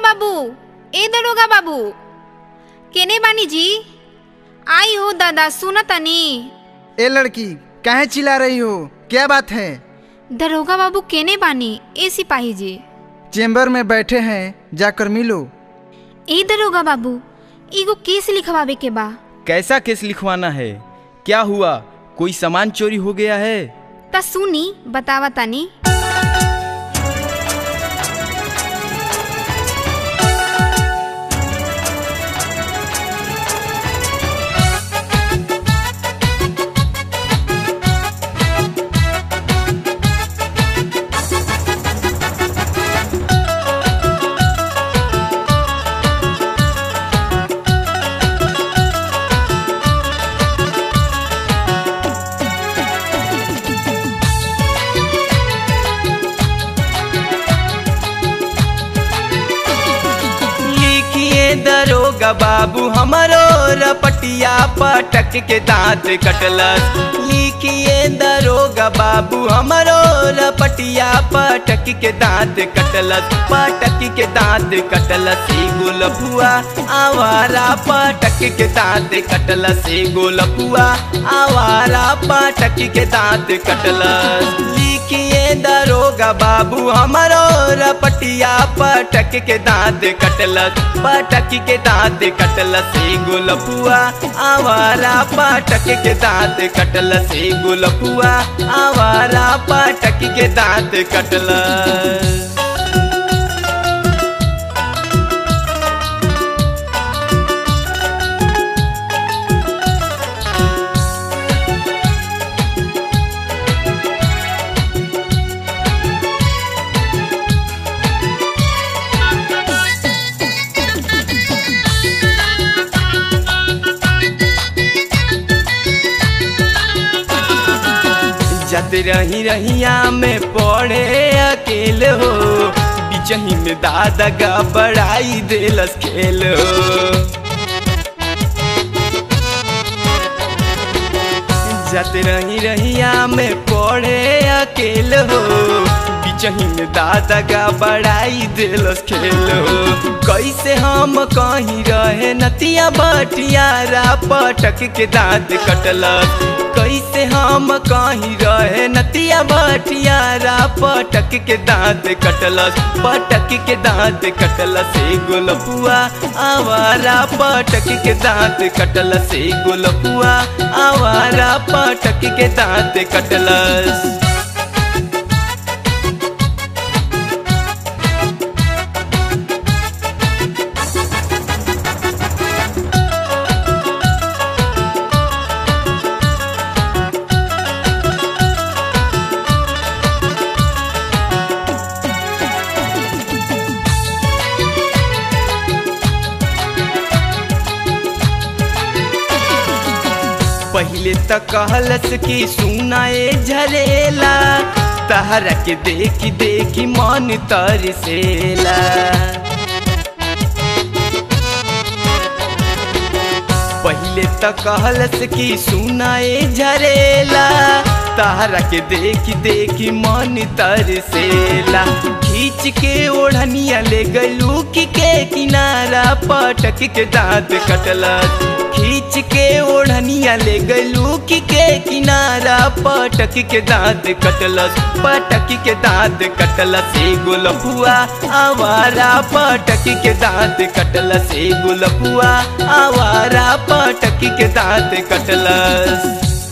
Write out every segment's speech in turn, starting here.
बाबू ए दरोगा बाबू केने बानी जी आई हो दादा सुन तनी ए लड़की काहे चिल्ला रही हो क्या बात है दरोगा बाबू केने बानी ए सिपाही जी चेम्बर में बैठे हैं जाकर मिलो ए दरोगा बाबू एगो केस लिखवावे के बा कैसा केस लिखवाना है क्या हुआ कोई सामान चोरी हो गया है ता सुनी बतावा तनी लिखिए दरोगा बाबू हमारो रपटिया पटक के दांत कटलस लिखिए दरोगा बाबू हमारो रपटिया पटक के दांत कटलस पटक के दांत कटलस ई गोलपुआ आवारा पटक के दांत कटलस ई गोलपुआ आवारा पटक के दांत कटलस लिखिए दरोगा बाबू हमारो रपटिया पटक के दांत कटलस पटक के दांत कटलस ए गोलपुआ आवारा पटक के दांत कटलस ए गोलपुआ आवारा पटक के दांत कटलस जत रही रहिया में पड़े अकेल हो बिचही में दादा का बड़ाई देलस खेल हो जत रही रहिया में पड़े अकेल हो बिचही में दादा का बड़ाई दिलस खेल हो कैसे हम कहीं रहे नतिया बटियारा पटक के दांत कटलस कैसे हम कहीं रहे नतिया बटियारा पटक के दांत कटलस पटक के दांत कटलस ए गोलपुआ आवारा पटक के दांत कटलस ए गोलपुआ आवारा पटक के दांत कटलस पहले त कहलस कि सुनाए झरेला तहरा के देखी देखी मन तरसेला पहले त कहलस कि सुनाए झरेला तहरा के देखी देखी मन तरसेला खींच के ओढ़निया ले गलू की के किनारा पटक के दांत कटलस खींच के ओढ़निया ले गलू की के किनारा पटक के दांत कटलस पटक के दांत कटलस ए गोलपुआ आवारा पटक के दांत कटलस ए गोलपुआ आवारा पटक के दांत कटलस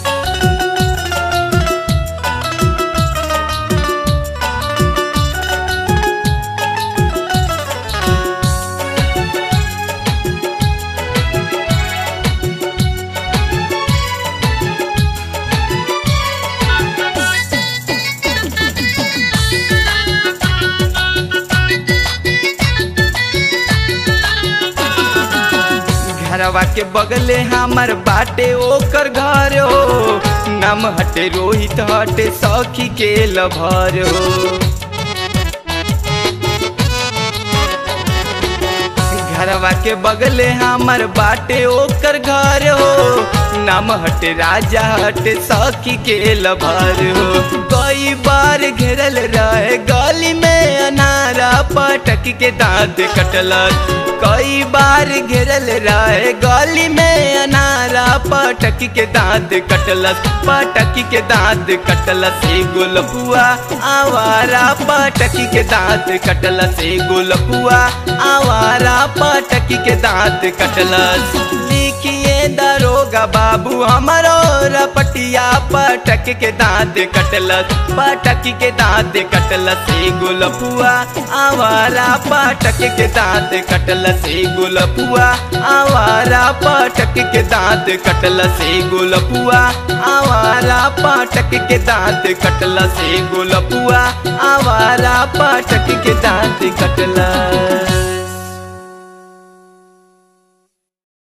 घरवा के बगले हमर बाटे ओकर घर हो नाम हटे रोहित हटे सखी के लभर हो घरवा के बगले हमर बाटे ओकर घर हो नाम हटे राजा हटे सखी के लभर हो कई बार घेरल रहे गली में अनारा पटक के दांत कटलक कई बार घेरल रहे गली में अनारा पटक के दांत कटलस पटक के दांत कटलस एगो लपुआ आवारा पटक के दांत कटलस एगो लपुआ आवारा पटक के दांत कटलस लिखिए दरोगा बाबू हमारो रपटिया पटक के दांत कटलस पटक के दांत कटलस एगो लपुआ आवारा पटक के दांत कटलस एगो लपुआ आवारा पटक के दांत कटलस एगो लपुआ आवारा पटक के दांत कटलस एगो लपुआ आवारा पटक के दांत कटलस